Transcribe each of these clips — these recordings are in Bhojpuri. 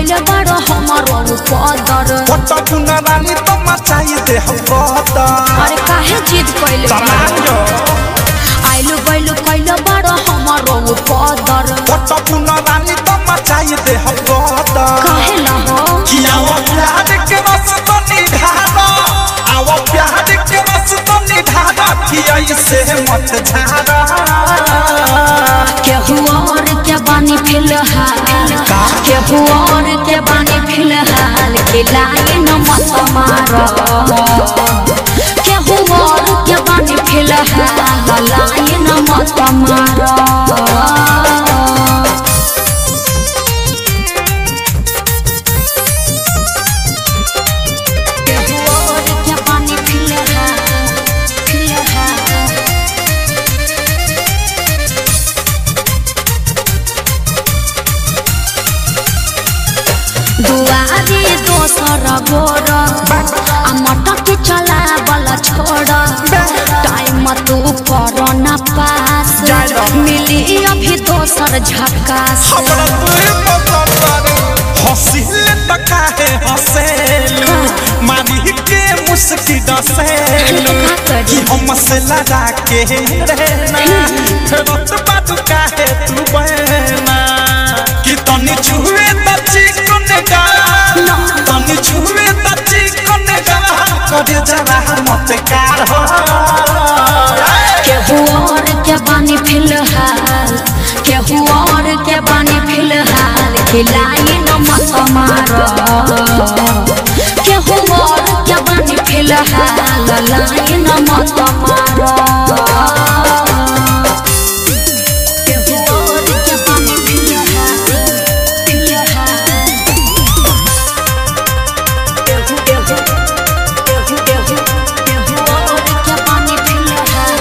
कैले बड़ हमरो पदर पट्टा पुना रानी तो मचाई दे हम कहता अरे काहे जिद कैले समांगो आइलु गइलु कैले बड़ हमरो पदर पट्टा पुना रानी तो मचाई दे हम कहता काहे ला हो कि आओ प्यार के रस तो निधारा आओ प्यार के रस तो निधारा कि ऐसे मत झारा केहू और के बानी फिलहाल केहू और के बानी फिलहाल के लाइन मत मारो केहू और के बानी फिलहाल लाइन मत मारो केहू और के बानी फिलहाल फिलहाल दुआरी दोसर गोर आ मटक चला बला छोड़ टाइम तू कर न पास मिली अभी दोसर झकास हमरा तुई पसंद हंसिल त काहे हंसेलू मारी के मुस्की डसेलू कि हम से लड़ा के रहना फेरत बात काहे तू बहना कि तनी छुए त चिकन गा तनी छुए त चिकन गा करे जरा मत कार हो केहू और के बानी फिलहाल केहू और के बानी फिलहाल खिलाई न मत मारो केहू और के बानी फिलहाल लाइन मत मारो केहू और के बानी फिलहाल फिलहाल केहू केहू केहू केहू केहू और के बानी फिलहाल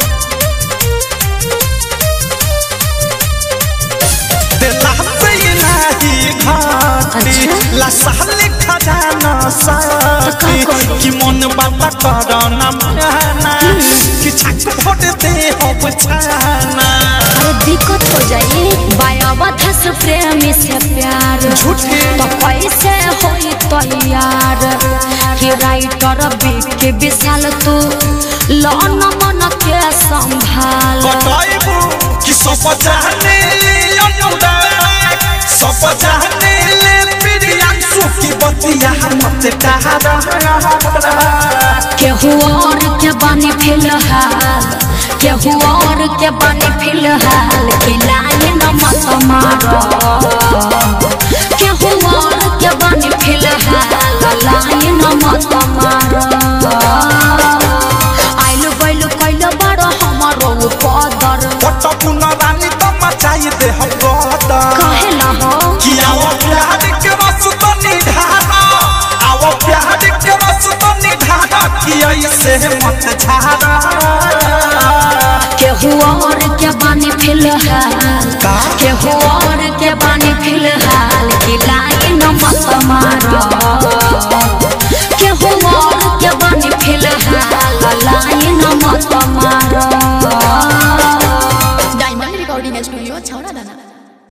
दिला से इलाही घाटी अच्छा। लसाल खजाना साथी तो का करी? कि मन बाबा करना माना कि छक फोट दे हो बचाना अरे दिक्कत हो जाई बायावधस प्रेमी से प्यार झूठे। तो कैसे होई तैयार कि राइटर बिके विशाल तू लौन मन के संभाल बताइबू कि सब जाने अनुराग सब जाने ले प्रियांशु की बतिया मत कहा केहू और के बानी फिलहाल केहू और के बानी फिलहाल खिलाए न मत मारो केहू और के बानी फिलहाल लाए न मत मारो आइलु गइलु कैलु बड़ हमरो पदर पट्टा पुना रानी तो मचाई दे हम कहता काहे ला हो कि आओ प्यार के रस तो निधारा आओ प्यार के रस तो निधारा कि ऐसे मत झारा केहू और के बानी फिलहाल का? केहू और के बानी फिलहाल खिलाई न मत मारो केहू और के बानी फिलहाल लाई न मत मारो डायमंड रिकॉर्डिंग स्टूडियो छौरा दाना